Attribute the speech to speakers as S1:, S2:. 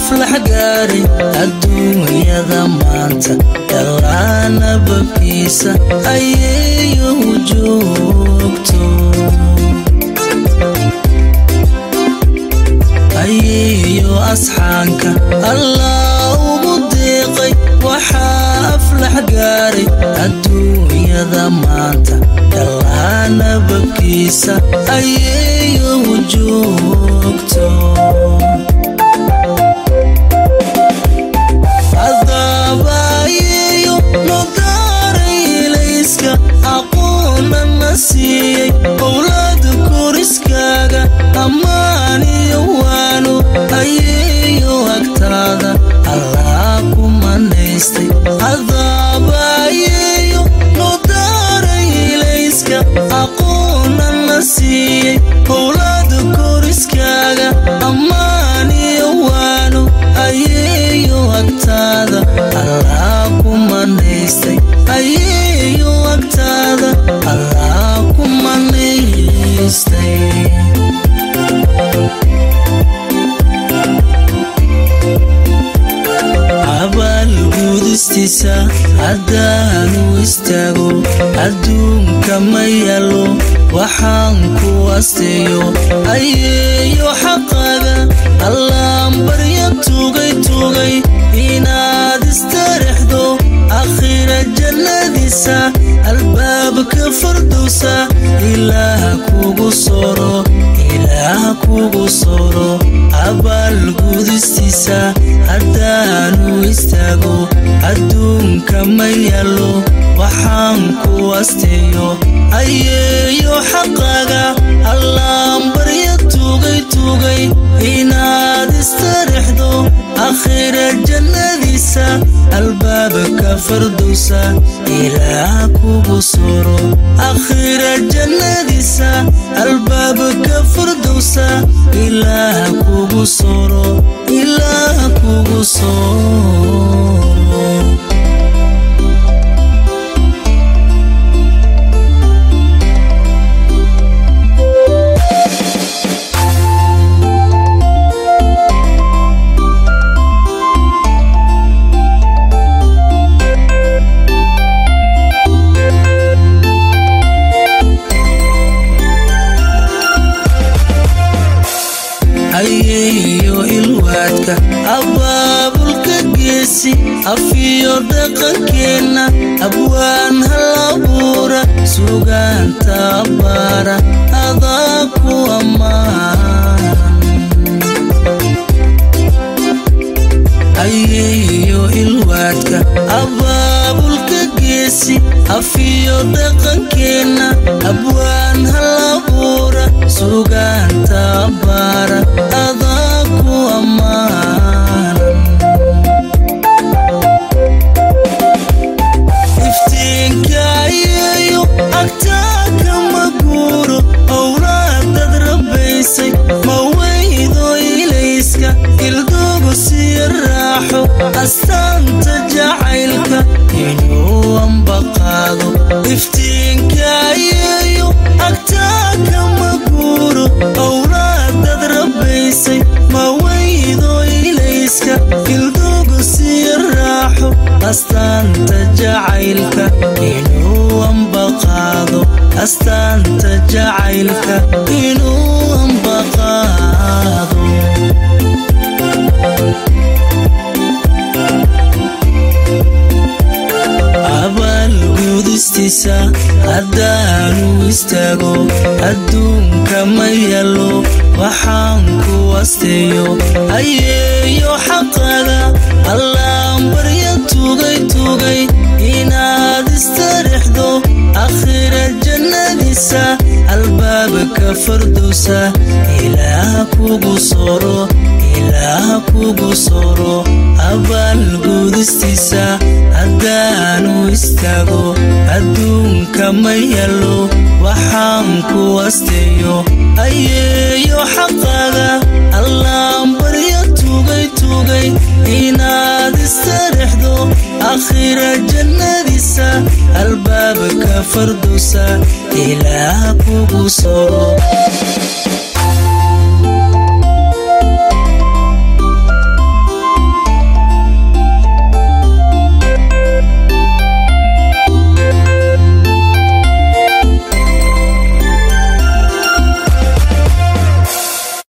S1: aflax gaari adduunyada maanta dhalaana babkiisa ayeeyo joogto ayeeyo asxaanka allah ugu deeqay waxaa aflax gaaray adduunyada maanta dhalaana babkiisa ayeeyo joogto adaabayeeyo nodaareelayska aqoonna na siiyey owlaada koriskaaga ammaan iyo waano ayeeyo agtaada allaa ku manaystay adaabayeeyo nodaareelayska aqoonna na siiyey owlaada koriskaaga ammaan iyo waano ayeeyo agtaada allaa ku manaystay ayeeyo agtaada allaa ku manaystay abaalguudistiisa haddaanu istaago adduunka ma yaallo waxaan ku asteeyo ayeeyo xaqaaga allaan barya tugay tugay inaad istarixdo akhira jannadiisa albaabka fardowsa ilaaha kugu soro ilaaha kugu soro abaalguudistiisa haddaanu istaago adduunka ma yaallo waxaan ku asteeyo ayeeyo xaqaaga allaan barya tugay tugay inaad istarixdo akhira jannadiisa albaabka fardowsa ilaaha kugu soro akhira jannadiisa albaabka fardowsa ilaaha kugu soro ilaaha kugu soro ayeeyo ilwaadka abaabulka geesi afiyo dhaqankeenna abwaan halabuura sugaanta abbaara adaa ku ammaan ayeeyo ilwaadka abaabulka geesi afiyo dhaqankeenna abwaan halabuura sugaanta abbaara adaa ku ammaan iftiinka ayeeyo agtaaka ma guuro owlaadad rabbaysay ma weydo ilayska ildugu siya raaxo astaanta jacaylka inuu ambaqaado iftiinka ayeeyo agtaaka ma guuro owlaadad rabbaysay ma weydo ilayska ildugu siya raaxo astaanta jacaylka inuu ambaqaado astaanta jacaylka inuu ambaqaado abaalguudistiisa haddaanu istaago adduunka ma yaallo waxaan ku asteeyo ayeeyo xaqaaga allaan barya tugay tugay inaad istarixdo akhira jannadiisa albaabka fardowsa ilaaha kugu soro ilaaha kugu soro abaalguudistiisa haddaanu istaago adduunka ma yaallo waxaan ku asteeyo ayeeyo xaqaaga allaan barya tugay tugay inaad istarixdo akhira jannadiisa albaabka fardowsa ilaaha kugu soro